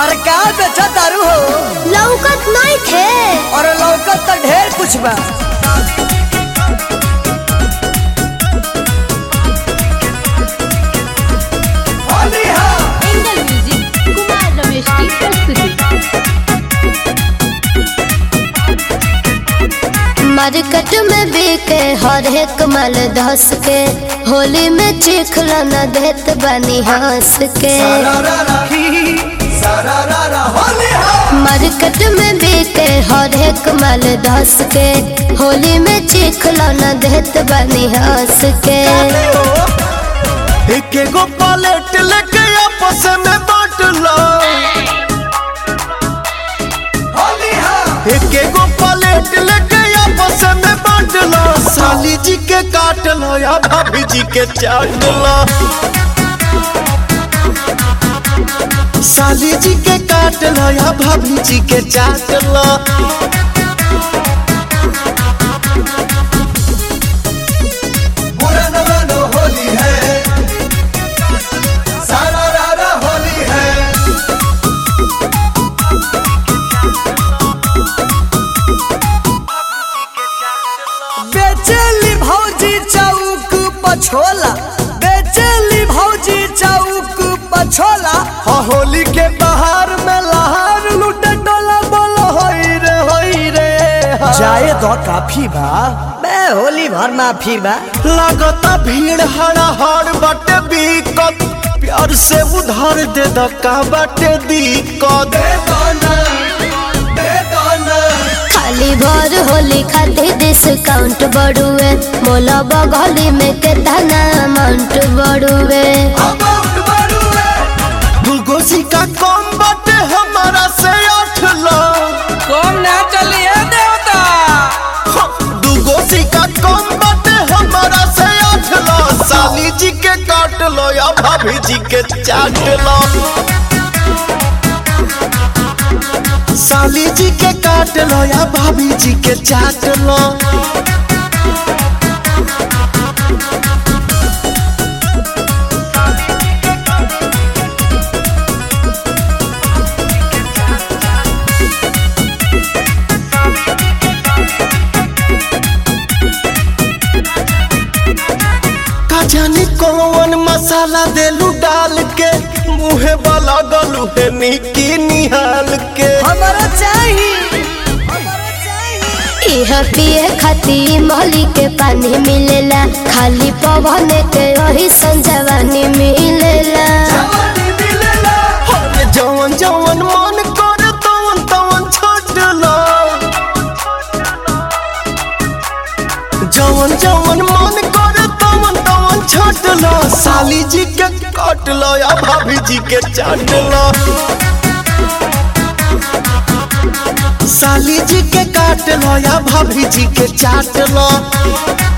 अरे का बेचा दारू हो लौकत नहीं थे अरे लौकत तो ढेर कुछ बा एंगल म्यूजिक कुमार रमेश की प्रस्तुति मार्केट में बिके हर एक माल धस के होली में चिखला न देत बनी हंस के मार्केट में बिके हर एक माल धस के होली में चिखला न देत बनी हंस के एक एगो पलेट लेके आपस में बांट लो एक एगो पलेट लेके आपस में बांट लो साली जी के काट लो या भाभी जी के चाट लो साली जी के काट लो या भाभी जी के चाट लो बेचेली भौजी चौक पछोला बेचेली भौजी चौक पछोला हाँ होली के बाहर में लहार लूटे डोला बोलो होई रे होई रे हाँ। जाए तो काफी बा बे होली भर माफी बा लगता भीड़ हड़ा हड़ बटे बीकत प्यार से उधार दे दका बटे दिक्कत खाली भर होली खातिर डिस्काउंट बढ़ुए मोला बगली में कितना अमाउंट बढ़ुए दूगो सिक्का कम बटे हमारा से आठ लाख कम ना चलिए देवता हाँ, दूगो सिक्का कम बटे हमारा से आठ लाख साली जी के काट लो या भाभी जी के चाट लो साली जी के काट लो या भाभी जी के चाट लो का जाने कौन मसाला देलू डाल के मुहे वाला गलू है निकी निहाल के हमारा चाहिए हमारा चाहिए यह पिए खातिर मोली के पानी मिलेला खाली पवन के वही संजवानी मिलेला अरे जवन जवन मन करे तवन तवन छोड़ लो जवन जवन मन करे तवन तवन छोड़ लो साली जी के काट लो या भाभी जी के चाट लो साली जी के काट लो या भाभी जी के चाट लो